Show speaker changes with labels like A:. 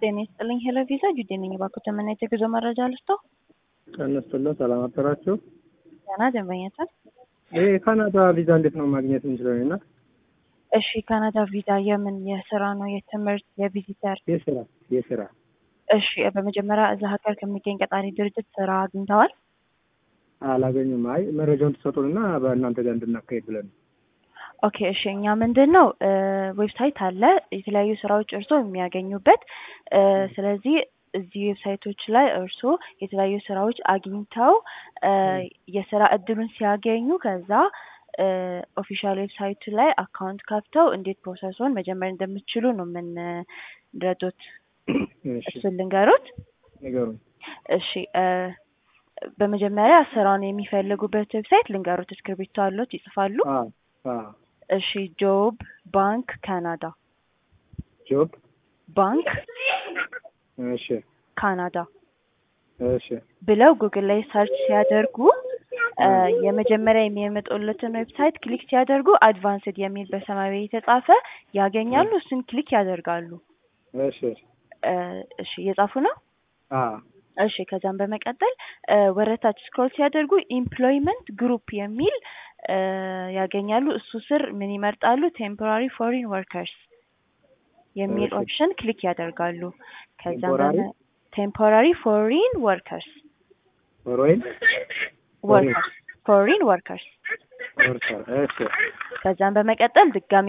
A: ጤና ይስጥልኝ ሄሎ ቪዛ ጁዴ ነኝ። እባክዎ ተመና የጉዞ መረጃ ልስጥዎ?
B: ጤና ይስጥልን ሰላም አደራችሁ።
A: ደህና ደንበኛችን።
B: ይሄ የካናዳ ቪዛ እንዴት ነው ማግኘት የምንችለው? እና
A: እሺ ካናዳ ቪዛ የምን የስራ ነው የትምህርት የቪዚተር?
B: የስራ የስራ
A: እሺ በመጀመሪያ እዛ ሀገር ከሚገኝ ቀጣሪ ድርጅት ስራ አግኝተዋል?
B: አላገኙም። አይ መረጃውን ትሰጡንና በእናንተ ጋር እንድናካሄድ ብለን ነው።
A: ኦኬ እሺ እኛ ምንድን ነው ዌብሳይት አለ የተለያዩ ስራዎች እርስዎ የሚያገኙበት ስለዚህ እዚህ ዌብሳይቶች ላይ እርስዎ የተለያዩ ስራዎች አግኝተው የስራ እድሉን ሲያገኙ ከዛ ኦፊሻል ዌብሳይቱ ላይ አካውንት ከፍተው እንዴት ፕሮሰሱን መጀመር እንደምትችሉ ነው የምንረዱት።
B: እሺ
A: እሱን ልንገሩት።
B: ንገሩኝ።
A: እሺ በመጀመሪያ ስራውን የሚፈልጉበት ዌብሳይት ልንገሩት። እስክሪብቶ አሉት ይጽፋሉ?
B: አ አ
A: እሺ ጆብ ባንክ ካናዳ
B: ጆብ
A: ባንክ
B: እሺ
A: ካናዳ
B: እሺ
A: ብለው ጉግል ላይ ሰርች ሲያደርጉ የመጀመሪያ የሚያመጡለትን ዌብሳይት ክሊክ ሲያደርጉ አድቫንስድ የሚል በሰማያዊ የተጻፈ ያገኛሉ። እሱን ክሊክ ያደርጋሉ።
B: እሺ
A: እሺ እየጻፉ ነው?
B: አ
A: እሺ ከዛም በመቀጠል ወረታች ስክሮል ሲያደርጉ ኢምፕሎይመንት ግሩፕ የሚል ያገኛሉ። እሱ ስር ምን ይመርጣሉ? ቴምፖራሪ ፎሪን ወርከርስ የሚል
B: እሺ።
A: ኦፕሽን ክሊክ ያደርጋሉ። ከዛም
B: Temporary?
A: ቴምፖራሪ ፎሪን ወርከርስ
B: ሮይን
A: ወርከርስ ፎሪን ወርከርስ
B: ወርሰር እሺ
A: ከዛም በመቀጠል ድጋሚ